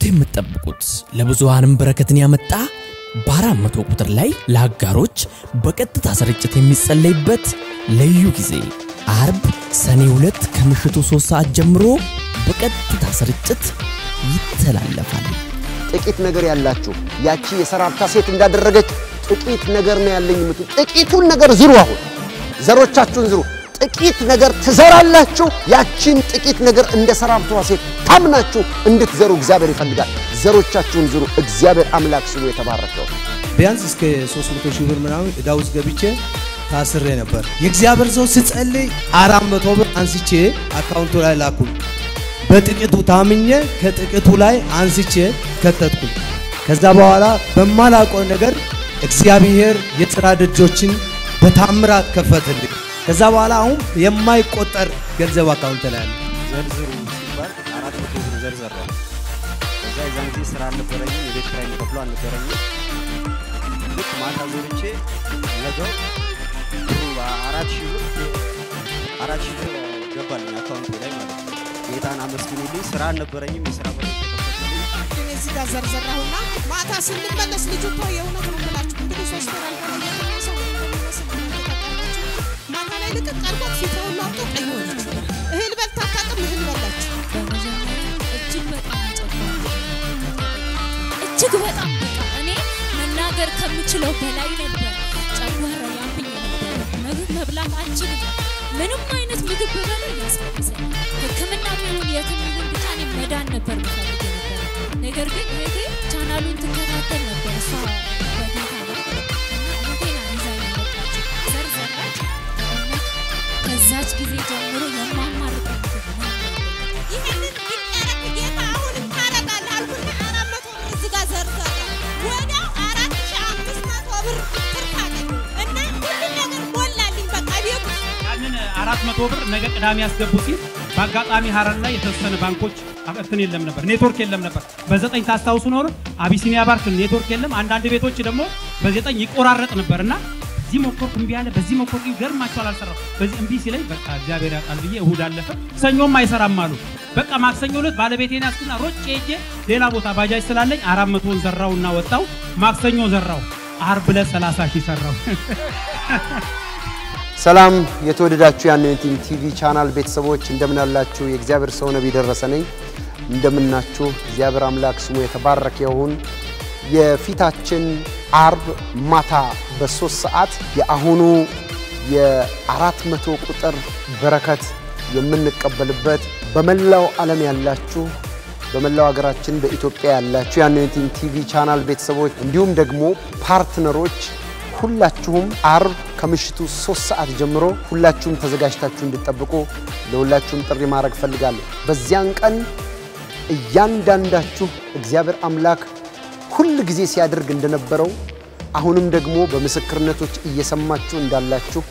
የምትጠብቁት ለብዙሃንም በረከትን ያመጣ በአራት መቶ ቁጥር ላይ ለአጋሮች በቀጥታ ስርጭት የሚጸለይበት ልዩ ጊዜ አርብ ሰኔ ሁለት ከምሽቱ ሶስት ሰዓት ጀምሮ በቀጥታ ስርጭት ይተላለፋል። ጥቂት ነገር ያላችሁ ያቺ የሰራፕታ ሴት እንዳደረገች ጥቂት ነገር ነው ያለኝ የምትሉ ጥቂቱን ነገር ዝሩ። አሁን ዘሮቻችሁን ዝሩ። ጥቂት ነገር ትዘራላችሁ። ያቺን ጥቂት ነገር እንደ ሰራፕቷ ሴት ታምናችሁ እንድትዘሩ እግዚአብሔር ይፈልጋል። ዘሮቻችሁን ዝሩ። እግዚአብሔር አምላክ ስሙ የተባረከው። ቢያንስ እስከ 300 ሺህ ብር ምናምን ዕዳ ውስጥ ገብቼ ታስሬ ነበር። የእግዚአብሔር ሰው ስጸልይ አራት መቶ ብር አንስቼ አካውንቱ ላይ ላኩኝ። በጥቂቱ ታምኜ ከጥቂቱ ላይ አንስቼ ከተትኩኝ። ከዛ በኋላ በማላውቀው ነገር እግዚአብሔር የሥራ ደጆችን በታምራት ከፈትልኝ። ከዛ በኋላ አሁን የማይቆጠር ገንዘብ አካውንት ላይ አለ። ዘርዝሩ ሲባል አራት መቶ ብር ዘርዘራው። ከዛ የዛን ጊዜ ስራ አልነበረኝም፣ የቤት ኪራይ የሚከፍሉ አልነበረኝም። ልክ ማታ ዘርቼ ነገው ብሩ አራት ሺህ ብር አራት ሺህ ብር ገባልኝ አካውንቴ ላይ ማለት ነው። ጌታን አመስግኑልኝ። ስራ አልነበረኝም፣ የስራ በሮች ተከፈቱልኝ። እኔ እዚህ ጋር ዘርዘራሁና ማታ ስንመለስ ልጁ እኮ የእውነት ነው የምላችሁ እንግዲህ ሶስት ወር አልቆየ ሰው እንደሚመስል እናንተ ታውቃላችሁ። ማታ ላይ ልቅቅ አድርጓት ፊት ሁሉ አብጦ ቀይ ሆነች። እህል በልታ አታውቅም፣ እህል በላች። በመጀመሪያ እጅግ በጣም ጨጓራ እጅግ በጣም በቃ እኔ መናገር ከምችለው በላይ ነበር። ጨጓራ ያምኝ ነበር። ምግብ መብላት አልችልም። ምንም አይነት ምግብ ብበላ ያስፈልሰኛል። ሕክምና ቢሆን የትም ይሁን ብቻ እኔ መዳን ነበር ምፈልግ ነበር። ነገር ግን እህቴ ቻናሉን ትከታተል ነበር። እሷ በጌታ ናት እና እህቴና ይዛ የመጣችው ዘርዘራች። በእውነት ከዛች ጊዜ ጀምሮ የማማርጠው ምግብ ነው ይህንን ይደረግ ጌታ አሁንም ታረጋለህ አልኩና አራት መቶ ብር እዚህ ጋር ዘርዘራ። ወዲያው አራት ሺህ አምስት መቶ ብር ትርፍ አገኘሁ እና ሁሉም ነገር ሞላልኝ። በቃ ቤት ውስጥ ያንን አራት መቶ ብር ነገ ቅዳሜ ያስገቡ ሲል በአጋጣሚ ሀረር ላይ የተወሰነ ባንኮች እንትን የለም ነበር፣ ኔትወርክ የለም ነበር። በዘጠኝ ታስታውሱ ኖር አቢሲኒያ ባንክ ኔትወርክ የለም። አንዳንድ ቤቶች ደግሞ በዘጠኝ ይቆራረጥ ነበር እና እዚህ ሞከርኩ እምቢ አለ፣ በዚህ ሞከርኩ ይገርማቸዋል፣ አልሰራም። በዚህ እምቢ ሲለኝ በቃ እግዚአብሔር ያውቃል ብዬ እሁድ አለፈ። ሰኞም አይሰራም አሉ። በቃ ማክሰኞ ዕለት ባለቤቴን ያስኩና ሮጬ ሄጄ ሌላ ቦታ ባጃጅ ስላለኝ አራት መቶን ዘራውና ወጣው። ማክሰኞ ዘራው፣ አርብ ዕለት ሰላሳ ሺህ ሰራው። ሰላም የተወደዳችሁ የአኖይንቲንግ ቲቪ ቻናል ቤተሰቦች እንደምን አላችሁ? የእግዚአብሔር ሰው ነቢይ ደረሰ ነኝ። እንደምናችሁ እግዚአብሔር አምላክ ስሙ የተባረከ ይሁን። የፊታችን አርብ ማታ በሶስት ሰዓት የአሁኑ የአራት መቶ ቁጥር በረከት የምንቀበልበት በመላው ዓለም ያላችሁ በመላው ሀገራችን በኢትዮጵያ ያላችሁ የአኖይንቲንግ ቲቪ ቻናል ቤተሰቦች እንዲሁም ደግሞ ፓርትነሮች ሁላችሁም አርብ ከምሽቱ ሶስት ሰዓት ጀምሮ ሁላችሁም ተዘጋጅታችሁ እንድጠብቁ ለሁላችሁም ጥሪ ማድረግ ፈልጋለሁ። በዚያን ቀን እያንዳንዳችሁ እግዚአብሔር አምላክ ሁል ጊዜ ሲያደርግ እንደነበረው አሁንም ደግሞ በምስክርነቶች እየሰማችሁ እንዳላችሁ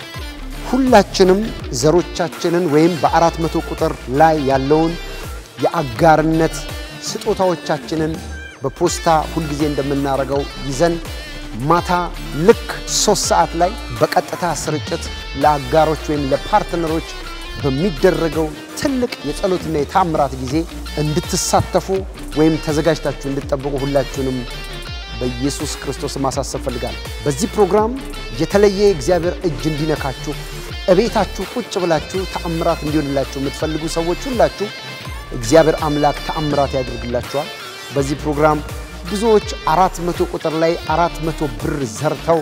ሁላችንም ዘሮቻችንን ወይም በአራት መቶ ቁጥር ላይ ያለውን የአጋርነት ስጦታዎቻችንን በፖስታ ሁልጊዜ እንደምናደርገው ይዘን ማታ ልክ ሶስት ሰዓት ላይ በቀጥታ ስርጭት ለአጋሮች ወይም ለፓርትነሮች በሚደረገው ትልቅ የጸሎትና የታምራት ጊዜ እንድትሳተፉ ወይም ተዘጋጅታችሁ እንድትጠብቁ ሁላችሁንም በኢየሱስ ክርስቶስ ማሳሰብ ፈልጋለሁ። በዚህ ፕሮግራም የተለየ የእግዚአብሔር እጅ እንዲነካችሁ እቤታችሁ ቁጭ ብላችሁ ተአምራት እንዲሆንላችሁ የምትፈልጉ ሰዎች ሁላችሁ እግዚአብሔር አምላክ ተአምራት ያደርግላችኋል። በዚህ ፕሮግራም ብዙዎች አራት መቶ ቁጥር ላይ አራት መቶ ብር ዘርተው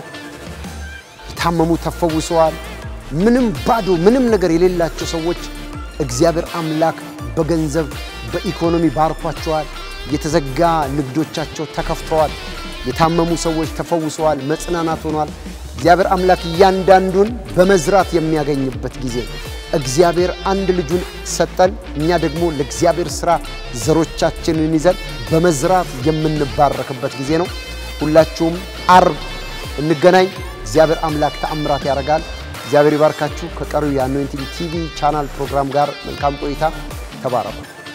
የታመሙ ተፈውሰዋል። ምንም ባዶ ምንም ነገር የሌላቸው ሰዎች እግዚአብሔር አምላክ በገንዘብ በኢኮኖሚ ባርኳቸዋል። የተዘጋ ንግዶቻቸው ተከፍተዋል። የታመሙ ሰዎች ተፈውሰዋል። መጽናናት ሆኗል። እግዚአብሔር አምላክ እያንዳንዱን በመዝራት የሚያገኝበት ጊዜ ነው። እግዚአብሔር አንድ ልጁን ሰጠን። እኛ ደግሞ ለእግዚአብሔር ሥራ ዘሮቻችንን ይዘን በመዝራት የምንባረክበት ጊዜ ነው። ሁላችሁም አርብ እንገናኝ። እግዚአብሔር አምላክ ተአምራት ያደርጋል። እግዚአብሔር ይባርካችሁ። ከቀሪው የአኖይንቲንግ ቲቪ ቻናል ፕሮግራም ጋር መልካም ቆይታ። ተባረኩ።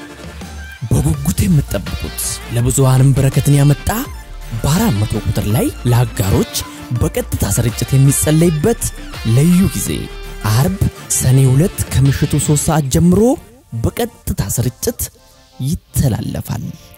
በጉጉት የምትጠብቁት ለብዙሃንም በረከትን ያመጣ በአራት መቶ ቁጥር ላይ ለአጋሮች በቀጥታ ስርጭት የሚጸለይበት ልዩ ጊዜ አርብ ሰኔ ሁለት ከምሽቱ ሶስት ሰዓት ጀምሮ በቀጥታ ስርጭት ይተላለፋል።